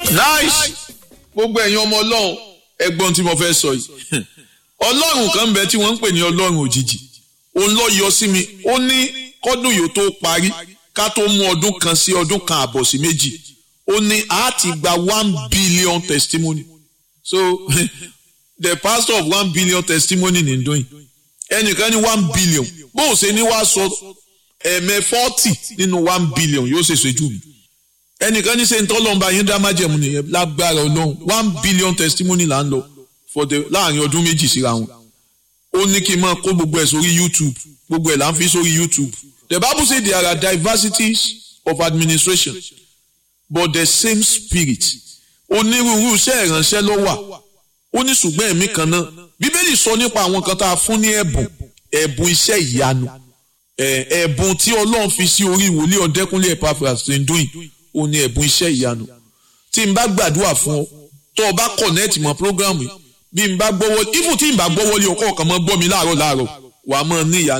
nice gbogbo ẹ̀yin ọmọ ọlọ́run ẹgbọ́n tí mo fẹ́ sọ yìí ọlọ́run kan ń bẹ tí wọ́n ń pè ní ọlọ́run òjijì òun lọ yọ sí mi ó ní kọ́dún yóò tó parí ká tó mú ọdún kan sí ọdún kan àbọ̀ sí méjì ó ní a ti gba one billion testimony so the pastor of one billion testimony ní ndóyìn ẹnìkan ní one billion bó o ṣe ní wàá sọ ẹ̀mẹ́ forty nínú one billion yóò ṣe ṣojú mi ẹnìkan ní sẹ́yìn tọ́lọ́mba yín dá májẹ̀mú nìyẹn lágbára ọlọ́run one billion testimony là ń lọ for the láàrin ọdún méjì síra wọn ó ní kí n máa kó gbogbo ẹ̀ sórí youtube gbogbo ẹ̀ là ń fi sórí youtube the bible say there are diversities of administration but the same spirit onírúurú iṣẹ́ ìránṣẹ́ ló wà ó ní ṣùgbọ́n ẹ̀mí kan náà bíbélì sọ nípa àwọn kan tá a fún ní ẹ̀bùn ẹ̀bùn iṣẹ́ ìyanu ẹ̀bùn tí ọlọ́run fi sí orí ìwòlé ọ̀dẹ́kúnlé Epaphras ṣe ń dún yìí ó ní ẹ̀bùn iṣẹ́ ìyanu tí n bá gbàdúrà fún ọ tó o bá kọ̀nẹ́ẹ̀tì mọ́ prógrámù yìí bí n bá gbọ́wọ́ even tí n bá gbọ́wọ́ lé ọkọ̀ kan mọ́ gbọ́ mi láàárọ̀ láàárọ̀ wàá mọ́ ní ìyanu.